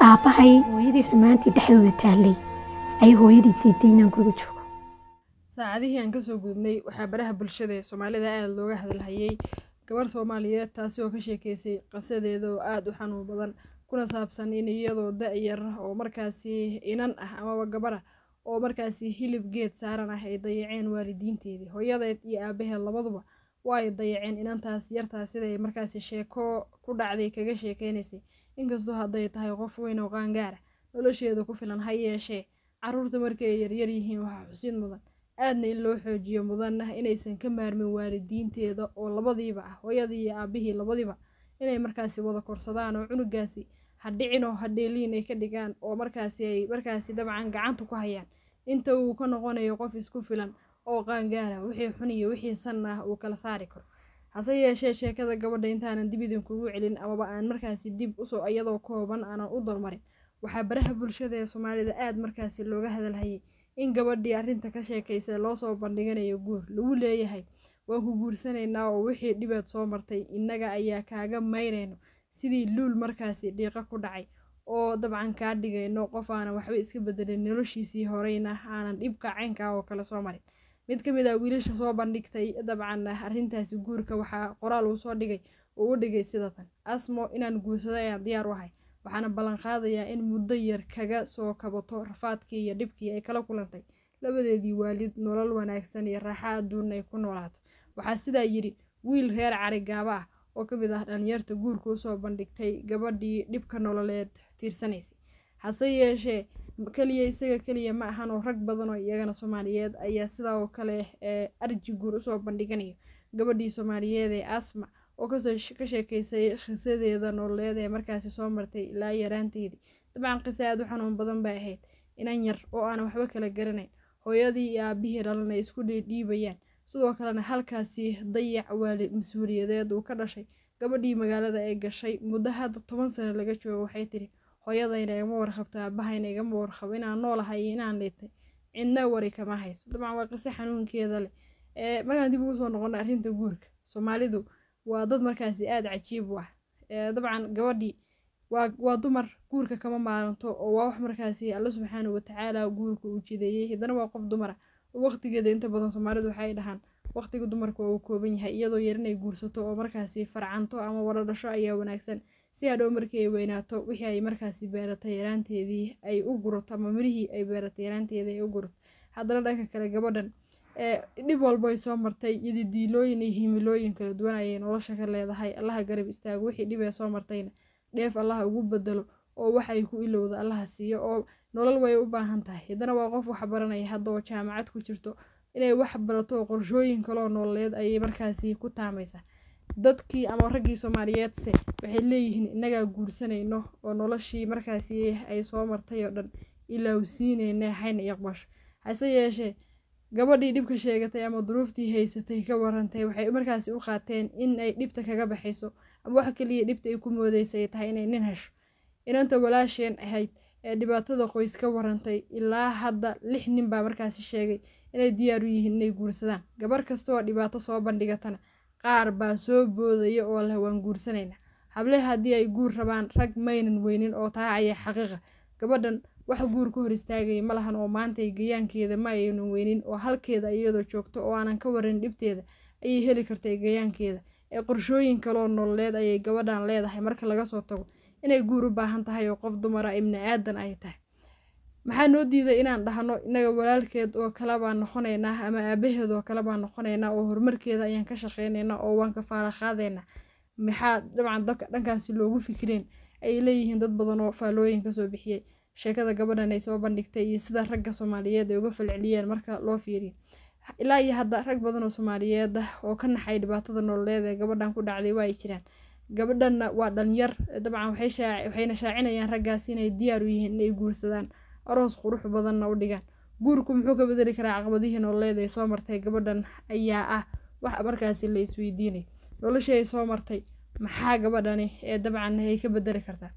aabbahay hooyadii xumaantii dhexdooda taallay ay hooyadii diiday inaan guriga joogo saacadihii aan kasoo gudubnay waxaa baraha bulshada ee soomaalida aada looga hadalhayay gabar soomaaliyeed taasi oo ka sheekeysay qasadeeda oo aada u xanuun badan kuna saabsan in iyadoo da-yar oo markaasi inan ah amaba gabara oo markaasi hilib geed saaran ah ay dayaceen waalidiinteedii hooyadeed iyo aabaheed labaduba waa ay dayaceen inantaas yartaas siday markaasi sheeko ku dhacday kaga sheekeynaysay inkastoo hadday tahay qof weyn oo qaangaara nolosheeda ku filan ha yeeshee caruurta markay ay yaryar yihiin waxaa xusid mudan aadna in loo xoojiyo mudanna inaysan ka maarmin waalidiinteeda oo labadiiba ah hooyadii iyo aabihii labadiba inay markaasi wada korsadaan oo cunugaasi ha dhicin oo ha dheeliin ay ka dhigaan oo markaasi ay markaasi dabcan gacanta ku hayaan inta uu ka noqonayo qof isku filan oo qaangaara wixii xun iyo wixii san ah uu kala saari karo hase yeeshee sheekada gabadha intaanan dib idinkugu celin amaba aan markaasi dib usoo iyadoo kooban aanan u dolmarin waxaa baraha bulshada ee soomaalida aada markaasi looga hadalhayay in gabadhii arrinta ka sheekaysa loosoo bandhiganayo guur lagu leeyahay waan ku guursanaynaa oo wixii dhibaad soo martay innaga ayaa kaaga maynayno sidii luul markaasi dhiiqa ku dhacay oo dabcan kaa dhigayno qof aanan waxba iska bedelin noloshiisii horeyna aanan dhibka caynkaa oo kale soo marin mid ka mid ah wiilasha soo bandhigtay dabcan arrintaasi guurka waxaa qoraal uu soo dhigay uu u dhigay sidatan asmo inaan guursado ayaan diyaar u ahay waxaana ballan qaadayaa in muddo yar kaga soo kabato rafaadkii iyo dhibkii ay kala kulantay labadeedii waalid nolol wanaagsan iyo raaxa adduun ay ku noolaato waxaa sidaa yidhi wiil reer cari gaaba ah oo ka mid ah dhalinyarta guurka usoo bandhigtay gabadhii dhibka nololeed tiirsanaysay hase yeeshee keliya isaga keliya ma ahan oo rag badan oo iyagana soomaaliyeed ayaa sidaa oo kale ee arji guur usoo bandhiganayo gabadhii soomaaliyeed ee asma oo ka sheekeysay qisadeeda nololeed ee markaasi soo martay ilaa yaraanteedii dabcan qiso aada u xanuun badan bay ahayd inan yar oo aanan waxba kala garanayn hooyadii iyo aabihii dhalan ay isku dhiidhiibayaan sidoo kalena halkaasi dayac waali mas-uuliyadeed uu ka dhashay gabadhii magaalada ay gashay muddo hadda toban sano laga joogo waxay tiri hooyadayna igama warqabto aabahayna igama warqabo inaan noolahay iyo inaan dhintay cidna wari kama hayso dabcan waa qiso xanuunkeeda leh ee markaan dib ugu soo noqono arrinta guurka soomaalidu waa dad markaasi aada cajiib u ah dabcan gabadhii waa waa dumar guurka kama maaranto oo waa wax markaasi alla subxaana watacaala guurka uu jideeyey haddana waa qof dumar ah oo waqtigeeda inta badan soomaalidu waxay dhahaan waqtiga dumarka waa uu kooban yahay iyadoo yar inay guursato oo markaasi farcanto ama wada dhasho ayaa wanaagsan si hadhow markii ay weynaato wixii ay markaasi beeratay yaraanteedii ay u gurato ama mirihii ay beeratay yaraanteedii ay u gurato haddana dhanka kale gabadhan dhib walbo ay soo martay iyadii diilooyin iyo himilooyin kala duwan ayay nolosha ka leedahay allaha garab istaago wixii dhib ee soo martayna dheef allaha ugu bedelo oo waxay ku ilowda allaha siiyo oo nolol way u baahan tahay haddana waa qof wax baranaya hadda oo jaamacad ku jirto inay wax barato oo qorshooyin kaloo nololeed ayay markaasi ku taamaysaa dadkii ama raggii soomaaliyeedse waxay leeyihiin innagaa guursanayno oo noloshii markaasi ay soo martay oo dhan ilaa siinayna hayna iqbasho hase yeeshee gabadhii dhibka sheegatay ama duruuftii haysatay ka warantay waxay markaasi u qaateen in ay dhibta kaga baxayso ama wax kaliya dhibta ay ku moodeysay ay tahay inay nin hesho inanta walaasheen ahayd ee dhibaatada qoys ka warantay ilaa hadda lix nin baa markaasi sheegay inay diyaar u yihiin inay guursadaan gabar kastaoo dhibaato soo bandhigatana qaar baa soo boodaya oo leh waan guursanaynaa hable haddii ay guur rabaan rag maynan weynin oo taacaya xaqiiqa gabadhan wax guur ka hor istaagaya ma lahan oo maantay gayaankeeda ma aynan weynin oo halkeeda iyadoo joogto oo aanan ka warin dhibteeda ayay heli kartay gayaankeeda ee qorshooyin kaloo nololeed ayay gabadhan leedahay marka laga soo tago inay guur u baahan tahay oo qof dumara ibni aadan ay tahay maxaa noo diiday inaan dhahno innaga walaalkeed oo kale baan noqonaynaa ama aabaheed oo kale baan noqonaynaa oo horumarkeeda ayaan ka shaqeynaynaa oo waan ka faala qaadaynaa maxaa dabcan dabka dhankaasi loogu fikireen ay leeyihiin dad badan oo faalooyin kasoo bixiyey sheekada gabadhan ay soo bandhigtay iyo sida ragga soomaaliyeed ay uga falceliyeen marka loo fiiriyo ilaa iyo hadda rag badan oo soomaaliyeed ah oo ka naxay dhibaatada nololeed ee gabadhan ku dhacday waa ay jiraan gabadhanna waa dhalinyar dabcan waxayna shaacinayaan raggaasi inay diyaar u yihiin inay guursadaan aroos qurux badanna u dhigaan guurku muxuu ka bedeli karaa caqabadihii nololeed ay soo martay gabadhan ayaa ah wax markaasi la isweydiinayo noloshii ay soo martay maxaa gabadhani ee dabcan ay ka bedeli kartaa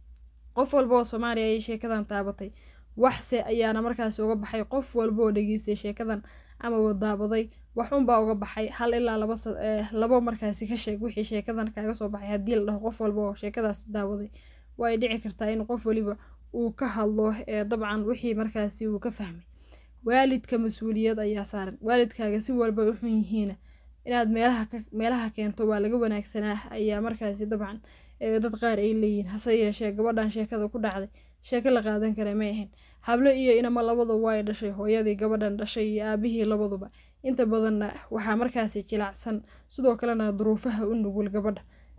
qof walba oo soomaaliya ayay sheekadan taabatay waxse ayaana markaasi uga baxay qof walba oo dhageystay sheekadan ama wadaabaday wax unbaa uga baxay hal ilaa laba labo markaasi ka sheeg wixii sheekadan kaaga soo baxay haddii la dhaho qof walba oo sheekadaasi daawaday waa ay dhici kartaa in qof waliba uu ka hadlo ee dabcan wixii markaasi uu ka fahmay waalidka mas-uuliyad ayaa saaran waalidkaaga si walba u xun yihiina inaad meelaha meelaha keento waa laga wanaagsanaa ayaa markaasi dabcan dad qaar ay leeyihiin hase yeeshee gabadhan sheekada ku dhacday sheeko la qaadan kara may ahayn hablo iyo inama labadu waa ay dhashay hooyadii gabadhan dhashay iyo aabihii labaduba inta badanna waxaa markaasi jilacsan sidoo kalena duruufaha u nugul gabadha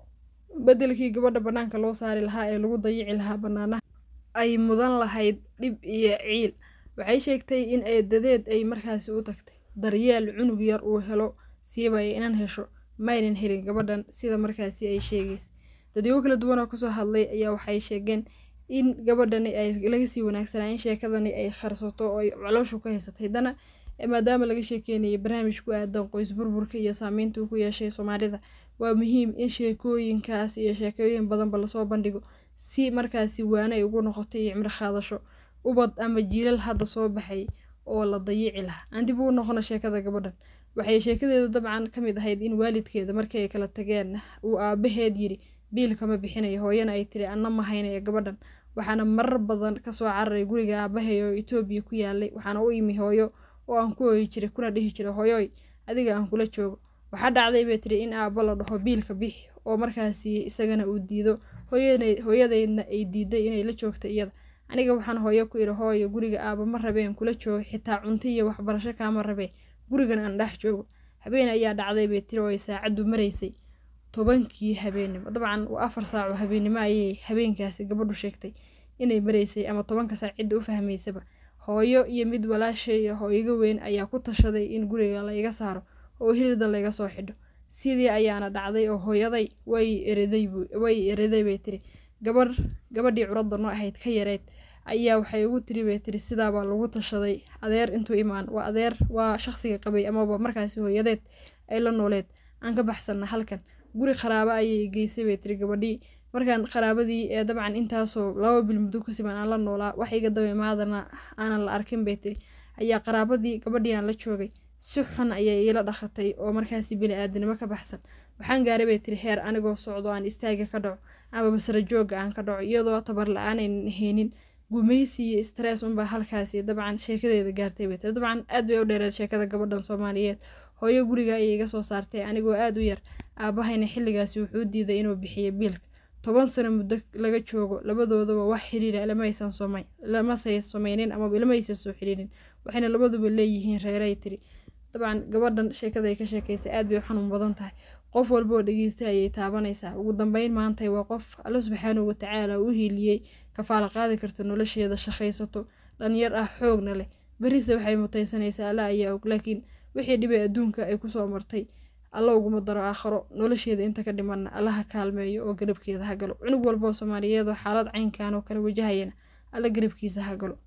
bedelkii gabadha bannaanka loo saari lahaa ee lagu dayici lahaa bannaanaha ay mudan lahayd dhib iyo ciil waxay sheegtay in eedadeed ay markaasi u tagtay daryeel cunug yar uu helo siibaya inan hesho maynan helin gabadhan sida markaasi ay sheegaysa dadyo kala duwan oo kasoo hadlay ayaa waxay sheegeen in gabadhani ay laga sii wanaagsanaa in sheekadani ay kharsato oo ay calooshu ka haysatay dana maadaama laga sheekeynayay barnaamij ku aadan qoys burburka iyo saameynta uu ku yeeshay soomaalida waa muhiim in sheekooyinkaas iyo sheekooyin badanba lasoo bandhigo si markaasi waana ay ugu noqoto iyo cimro qaadasho ubad ama jiilal hadda soo baxay oo la dayici lahaa aan dib ugu noqono sheekada gabadhan waxay sheekadeedu dabcan ka mid ahayd in waalidkeeda markii ay kala tageen uu aabaheed yiri biilkama bixinayo hooyana ay tiri anna ma haynaya gabadhan waxaana marar badan kasoo cararay guriga aabahay oo etoobiya ku yaalay waxaana u imi hooyo oo aan ku hooyi jiray kuna dhihi jiray hooyoy adiga aan kula joogo waxaa dhacday bay tiri in aabbo la dhaho biilka bixi oo markaasi isagana uu diido hooyadeydna ay diiday inay la joogta iyada aniga waxaan hooyo ku idhi hooyo guriga aaba ma rabeen kula joogo xitaa cunto iyo waxbarasho kaama rabee gurigan aan dhex joogo habeen ayaa dhacday bay tiri oo ay saacaddu maraysay tobankii habeennimo dabcan waa afar saac oo habeennimo ayay habeenkaasi gabadhu sheegtay inay maraysay ama tobanka saac cidda u fahmaysaba hooyo iyo mid walaashay oo iga weyn ayaa ku tashaday in guriga layga saaro oo hilida layga soo xidho sidii ayaana dhacday oo hooyaday way ereday way ereday bay tiri gabar gabadhii curadda noo ahayd ka yareyd ayaa waxay ugu tiri bay tiri sidaabaa lagu tashaday adeer intuu imaan waa adeer waa shaqsiga qabay amaba markaasi hooyadeed ay la nooleed aan ka baxsanna halkan guri qaraabo ayay geysay bay tiri gabadhii markaan qaraabadii ee dabcan intaasoo laba bil muddo ku siman aan la noolaa wax iga daba imaadana aanan la arkin bay tiri ayaa qaraabadii gabadhii aan la joogay si xun ayay iila dhaqatay oo markaasi bini-aadanimo ka baxsan waxaan gaaray bay tiri heer anigoo socdo aan istaaga ka dhaco ama basra joogga aan ka dhaco iyadoo tabar la-aanaynan haynin gumaysi iyo stress unbaa halkaasi dabcan sheekadeeda gaartay bay tiri dabcan aad bay u dheereed sheekada gabadhan soomaaliyeed hooyo guriga ayay iga soo saartay anigoo aada u yar aabahayna xilligaasi wuxuu diiday inuu bixiyo biilka toban sano muddo laga joogo labadoodaba wax xiriira lamaysan somay lamasay sameynin amaba lamaysan soo xiriirin waxayna labaduba leeyihiin reeray tiri dabcan gabadhan sheekada ay ka sheekaysay aad bay u xanuun badan tahay qof walba oo dhegeystay ayay taabanaysaa ugu dambeyn maantay waa qof alla subxaanahu watacaala u hiiliyey kafaala qaadi karta nolosheeda shaqaysato dhalinyar ah xoogna leh berise waxay mutaysanaysaa alla ayaa og laakiin wixii dhibay adduunka ay kusoo martay alla uguma daro aakharo nolosheeda inta ka dhimanna allaha kaalmeeyo oo garabkeeda ha galo cunug walba oo soomaaliyeed oo xaalad caynkan oo kale wajahayana alla garabkiisa ha galo